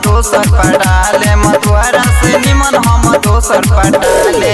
दोसर पटाले मतवारा से निमन हम दोसर पटाले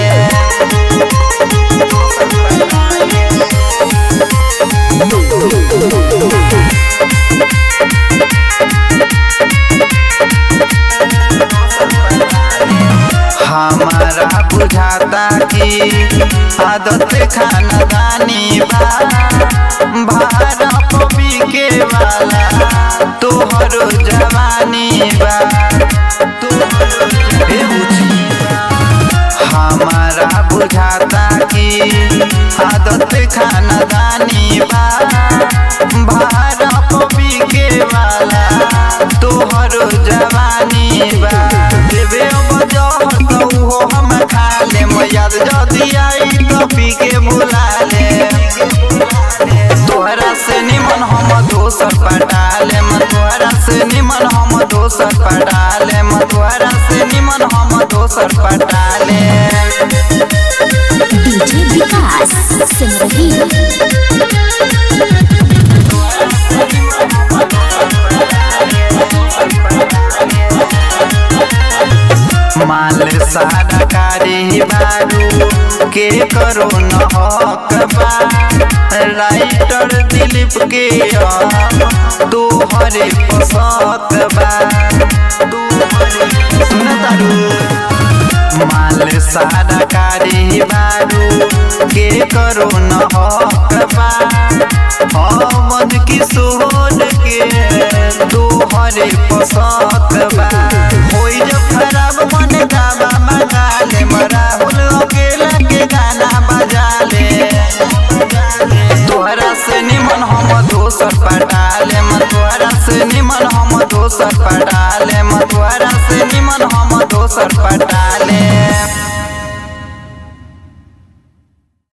हमारा बुझाता कि आदत खानदानी बा भारा पपी के वाला तोहरो जवानी बा तोहरो हे बुझी हमारा बुझाता कि आदत खानदानी बा भारा पपी के वाला तोहरो जवानी बा देवे बजहर तो उहो हम खा ले याद जदी आई तो पी के बुला ले तोहरा से निमन हम दोसर पटाले तोहरा से निमन हम दोसर पटाले तोहरा से निमन हम दोसर पटाले डीजे विकास सिमरही माल सारा कारी बारू के करो न हक बा राइटर दिलीप के तू हरे पसत बा तू हरे सुन तारू माल सारा कारी बारू के करो न हक बा अमन किशोर के तू हरे पसत बा होई जब खराब मन गावा मगा ले राहुल अकेला के गाना बजा ले तोहरा से निमन हम दोसर पटाले तोहरा से निमन हम दोसर पटाले तोहरा से निमन हम दोसर पटाले